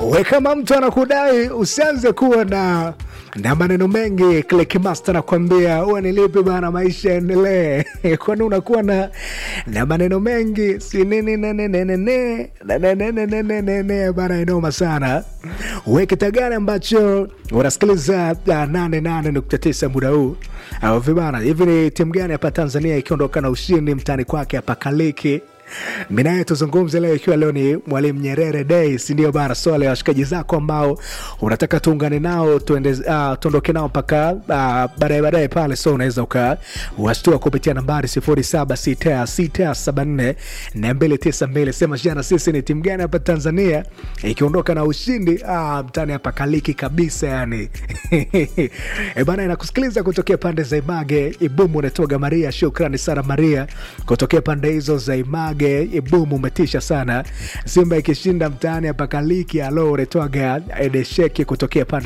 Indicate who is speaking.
Speaker 1: we kama mtu anakudai usianze kuwa na na maneno mengi Clickmaster nakwambia uwe nilipe bana maisha yaendelee kwani unakuwa na na maneno mengi si nini nene nene nene nene nene nene nene bana inoma sana we kita gani ambacho unasikiliza uh, 88.9 muda huu au vibana hivi ni timu gani hapa Tanzania ikiondoka na ushindi mtani kwake hapa Kaliki mi naye tuzungumze leo ikiwa leo ni mwalimu nyerere day sindio bana swala ya washikaji zako ambao unataka tuungane nao tuende uh, tuondoke nao mpaka uh, baadaye baadaye pale so unaweza ukawashtua kupitia nambari 076674 sema jana sisi ni timu gani hapa tanzania ikiondoka na ushindi ah, mtani hapa kaliki kabisa yani e bana inakusikiliza kutokea pande za image ibumu unatoga maria shukrani sana maria kutokea pande hizo za image ibumu umetisha sana simba ikishinda mtaani hapa kaliki alo unatoga edesheki kutokea pande